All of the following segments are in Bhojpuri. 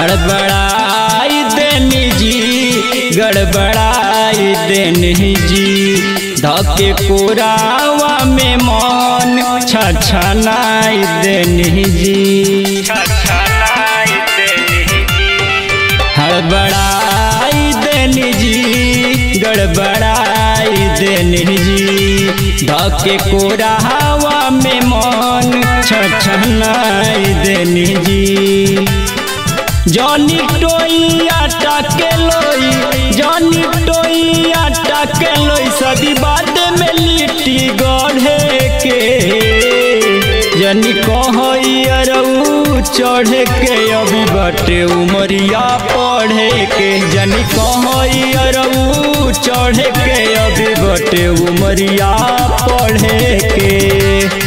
हड़बड़ाई देनी जी गड़बड़ाई देनी जी धके कोरावा में मन छछनाई देनी जी छछनाई देनी जी हड़बड़ाई देनी जी गड़बड़ाई देनी जी धके कोरावा में मन छछनाई देनी जी जॉनी टोइया टाके लोई जॉनी टोइया टाके लोई सदी बाद में लिट्टी गढ़े के जनी कहरऊ चढ़े के अभी बटे उमरिया पढ़े के जनी कहरऊ चढ़े के अभी बटे उमरिया पढ़े के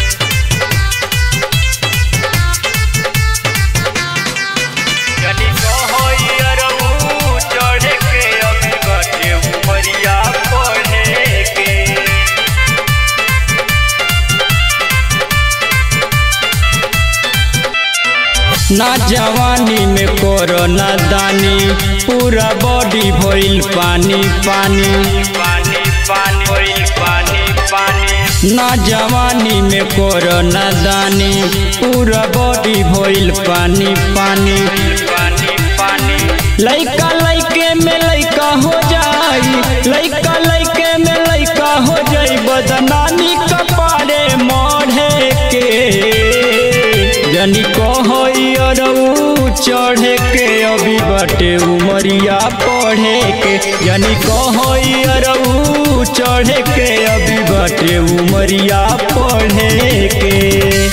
ना जवानी में कोरोना दानी पूरा बॉडी भइल पानी पानी पानी पानी भइल पानी पानी ना जवानी में कोरोना दानी पूरा बॉडी भइल पानी पानी पानी पानी लइका लइके में लइका हो जाई लइका लइके में लइका हो जाई बदनामी कपारे मढ़े के जनी कहरऊ चढ़े के अभी बटे उमरिया पढ़े के जनी कहरऊ चढ़े के अभी बटे उमरिया पढ़े के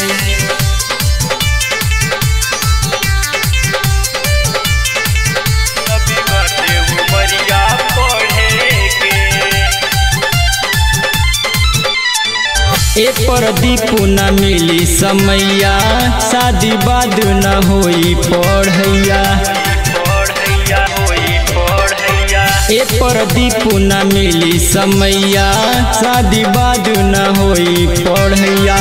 ए पर दीपू न मिली समैया शादी बाद न होई पढ़ैया ए पर दीपू न मिली समैया शादी बाद न होई पढ़ैया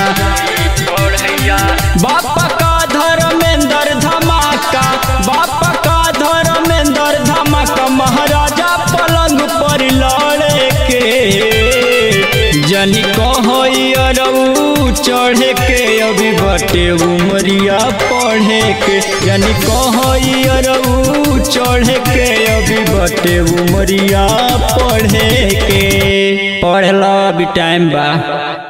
बापा का धर्मेंद्र धमाका बापा का धर्मेंद्र धमाका महाराजा पलंग पर लड़े के जनी कहरऊ चढ़े के अभी बटे उमरिया पढ़े के जनी कहरऊ चढ़े के अभी बटे उमरिया पढ़े के पढ़ला अभी टाइम बा